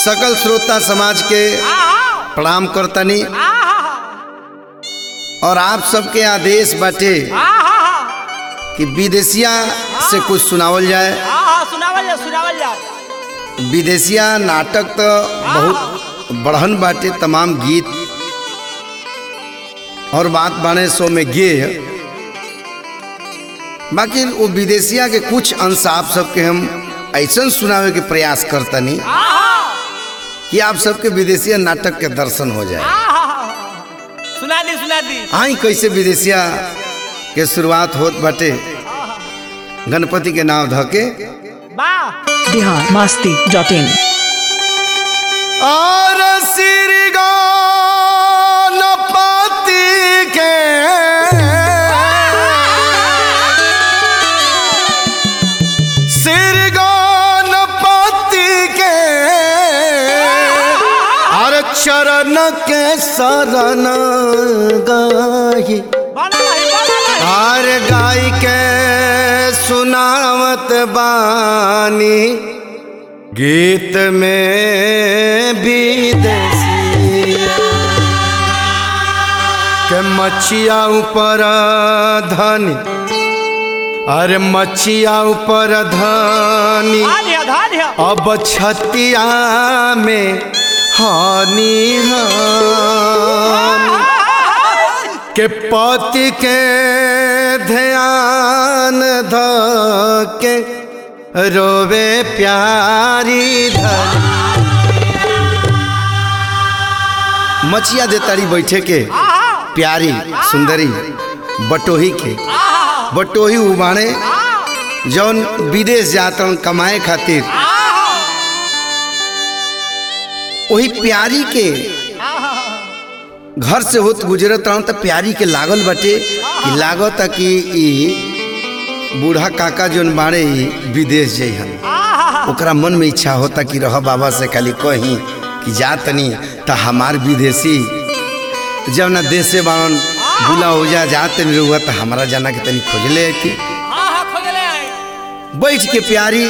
सकल श्रोता समाज के प्रणाम करतनी और आप सबके आदेश बाटे कि विदेशिया से कुछ सुनावल जाए सुनावल जा सुनावल जा विदेशिया नाटक तो बहुत बढ़न बाटे तमाम गीत और बात बाने सो में गे बाकी वो विदेशिया के कुछ अंश आप सबके हम ऐसा सुनावे के प्रयास करतनी कि आप सबके विदेशिया नाटक के दर्शन हो जाए सुना दी सुना दी आई कैसे विदेशिया के शुरुआत होत बाटे गणपति के नाम धके वाह बिहार मस्ती डॉट इन और श्री गणपति के श्री गणपति के और चरण के शरण गाही बना रही बना रही हार गाय के सुनावत बानी गीत में विदेशिया के मछिया ऊपर धनी अरे मछिया ऊपर धनी धान्य धान्य अब छतिया में हानि हानि के पति के ध्यान ध के रोवे प्यारी धर मछिया दे तारी बैठे के प्यारी सुंदरी बटोही के बटोही उबाणे जौन विदेश जातन कमाए खातिर वही प्यारी के घर से होत गुजरत रहूं तो प्यारी के लागल बटे कि लागत कि ई बूढ़ा काका जोन बाड़े ई विदेश जइहन ओकरा मन में इच्छा होता कि रह बाबा से खाली कहीं कि जा तनी तो हमार विदेशी जब ना देश से बाड़न बुला हो जा जा तनी रहुआ तो हमारा जाना के तनी खोजले थी खोजले आई बैठ के प्यारी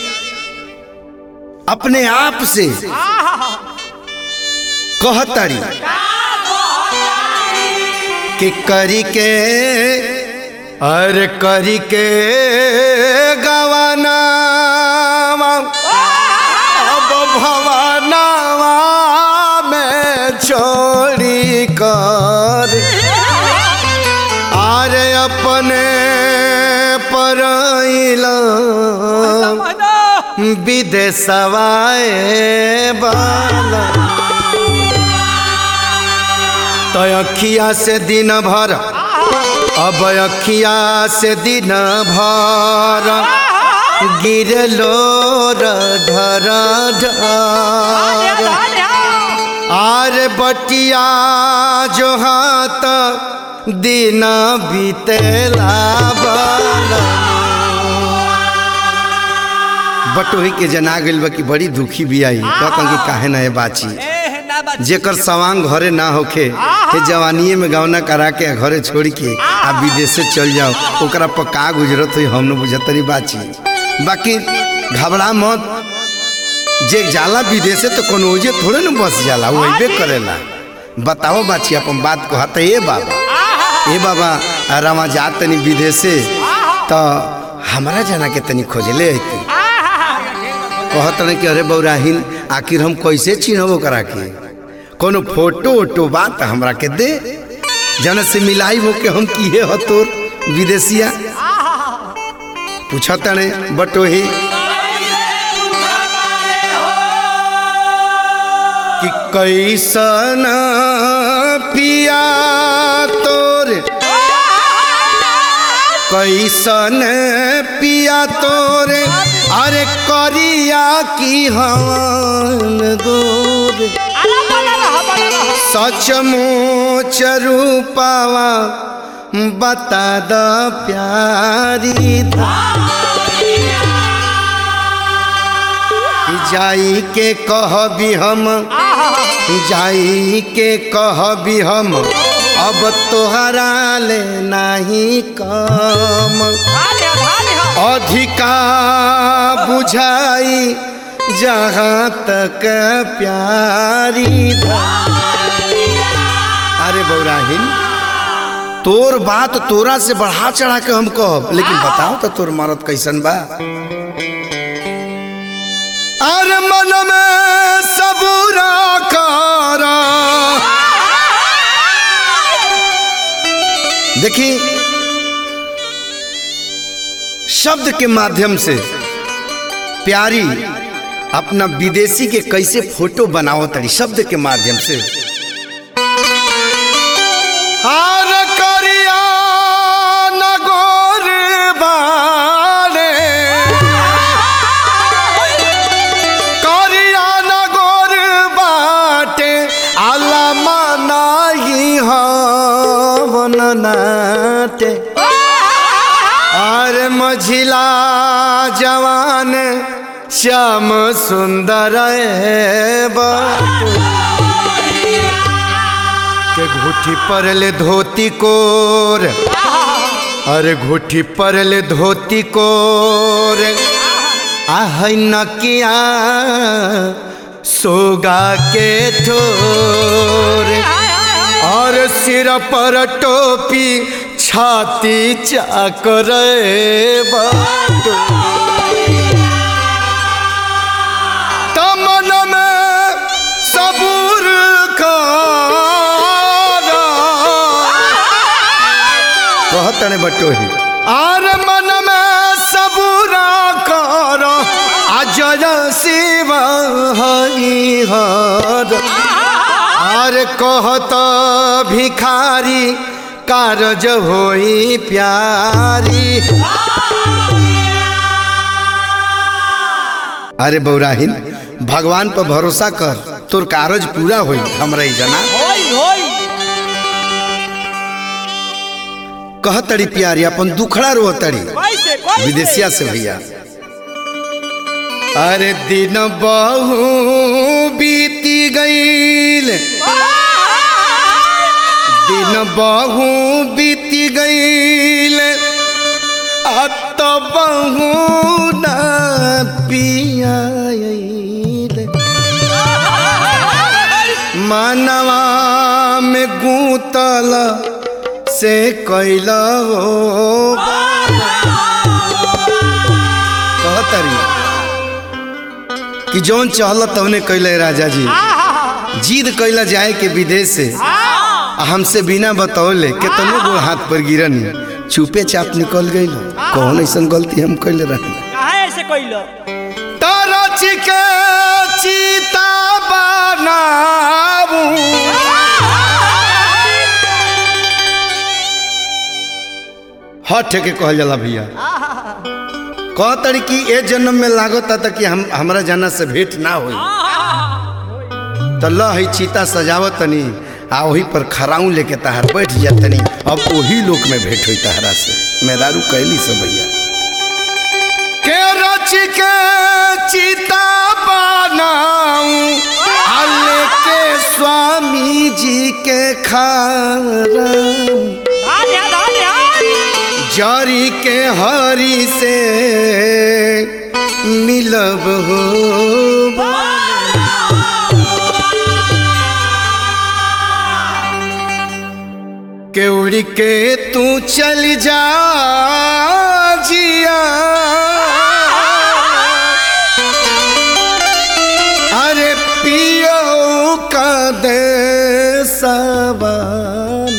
अपने आप से कहतरी कि करी के अरे करी के गवाना अब भवानावा में छोड़ी कर अरे अपने परइला विदेशवाए बाला तो अखिया से दिन भर अब अखिया से दिन भर गिरलो ढर ढर आर बटिया जो हाथ दिन बीतेला बाला बटोही के जना गइल बा कि बड़ी दुखी भी आई कहता कि काहे ना ये बाची ए ना बात जेकर सवांग घरे ना होखे के जवानीए में गौना करा के घरे छोड़ के आ विदेश से चल जाओ ओकरा पर का गुजरत हुई हम न बुझतरी बाची बाकी घबरा मत जे जाला विदेशे तो कोनो ओजे थोड़े न बस जाला वो अइबे करेला बताओ बाची अपन बात को हत ए बाबा ए बाबा रामा जा तनी विदेशे तो हमारा जाना के तनी खोजले अइती कहत रहे कि अरे बौराहिन आखिर हम कैसे चिन्हबो करा के कोनो फोटो वोटो बात हमरा के दे जन से मिलाई हो के हम किए हो तोर विदेशिया पूछत ने बटोही कि कैसन पिया तोर कैसन पिया तोरे अरे करिया की हवन गोर सचमुच रूपावा बता द प्यारी जाई के कहबी हम जाई के कहबी हम अब तोहरा ले नहीं कम धान्य धान्य अधिका बुझाई जहाँ तक प्यारी धा अरे बौराहिन तोर बात तोरा से बढ़ा चढ़ा के हम कहब लेकिन बताओ तो तोर मारत कैसन बा अरे मन में सबूरा करा देखी शब्द के माध्यम से प्यारी अपना विदेशी के कैसे फोटो बनाओ तड़ी शब्द के माध्यम से हार करिया नगोर बारे करिया नगोर बाटे आला मनाई हवन नाटे और मझिला जवान श्याम सुंदर बाटे के घुटी पर ले धोती कोर अरे घुटी पर ले धोती कोर आह नकिया सोगा के ठोर और सिर पर टोपी छाती चाकर तमन में सबूर कहत ने बटोही आर मन में सबूरा कर अजय शिव हरि हर आर कहत भिखारी कारज होई प्यारी अरे बौराहिन भगवान पर भरोसा कर तोर कारज पूरा होई हमरा ही जना होई होई कहतड़ी प्यारी अपन दुखड़ा रोतड़ी कैसे कैसे विदेशिया से भैया अरे दिन बहु बीती गईल दिन बहु बीती गईल अत बहु न पियाईल मानवा में गूतल से कैल हो कहतरी कि जौन चहल तवने कैले राजा जी जिद कैला जाए के विदेश से आ हमसे बिना बतौले केतनो गो हाथ पर गिरन चुपे चाप निकल गई कौन ऐसा गलती हम कैले रहे काहे ऐसे कइलो तरच के चीता बनाबू हट के कहल जाला भैया कहतड़ी कि ए जन्म में लागता था कि हम हमरा जाना से भेंट ना होई तो ल है चीता सजावत तनी आ वही पर खराऊ लेके तहार बैठ जा तनी अब वही लोक में भेंट हुई तहरा से मेहरारू कैली से भैया के रच के चीता बनाऊं आले के स्वामी जी के खाराऊं धान्या धान्या जारी के हरी से मिलब हो केवड़ी के तू चल जा जिया अरे पियो का दे सवाल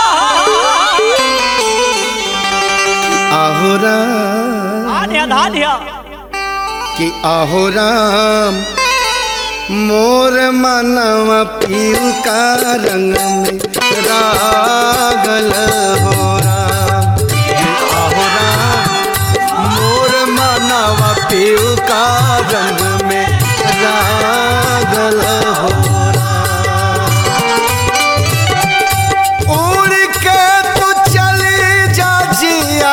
आहोरा धान्या धान्या कि आहो राम मोर मनव पीऊ का रंग में रागल हो राम कि आहो राम मोर मनव पीऊ का रंग में रागल हो राम उड़ के तू चली जा जिया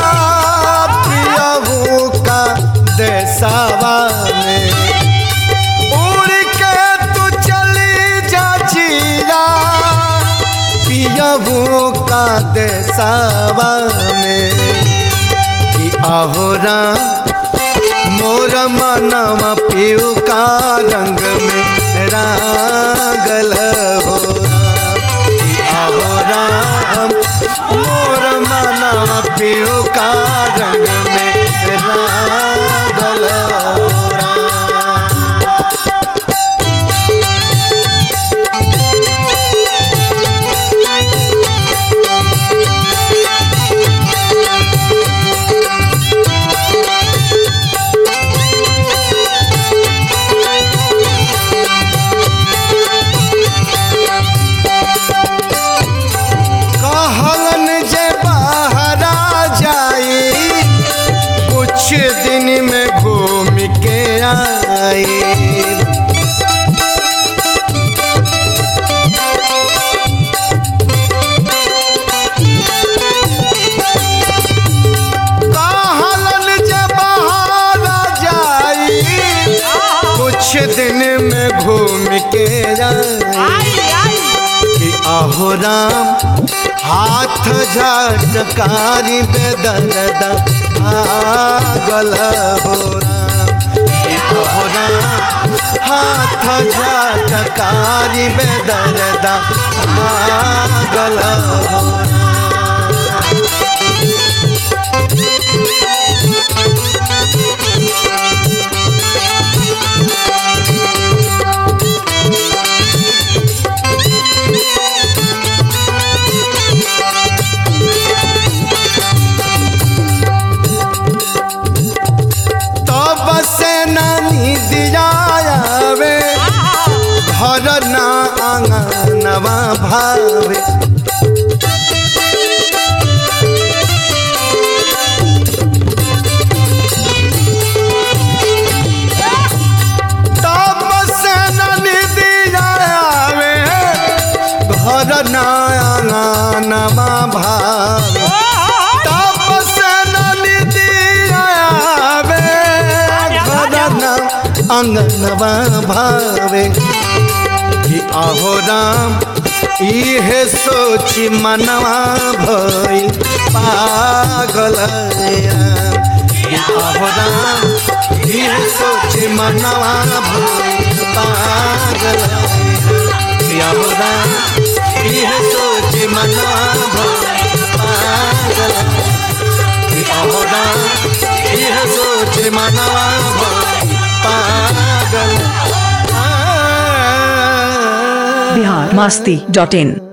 पियाहू का देसावा में उड़ के तू चली जा जिया पियाहू का देसावा में कि आहोरा मोर मनवा पीऊ का रंग में रागल हो आहो राम मोर मनवा पीऊ का रंग में रागल हो राम। कहलन जे बहरा जाई कुछ दिन में घूम के आई कहलन जे बहरा जाई कुछ दिन में घूम के आई आई आई कि अहो राम हाथ झटकारी बेदर्द आगल हो राम कि अहो राम हाथ झटकारी बेदर्द आगल हो राम तब से नानी दियावे घर ना आंगनवा भावे तब से नानी दियावे घर ना आंगनवा भावे अंगनवा भावे कि अहो राम इहे सोची मनवा भई पागल राम। कि अहो राम इहे सोची मनवा भई पागल राम। कि अहो राम इहे सोची मनवा भई पागल राम। कि अहो राम इहे सोची मनवा भई पागल बिहार मस्ती डॉट इन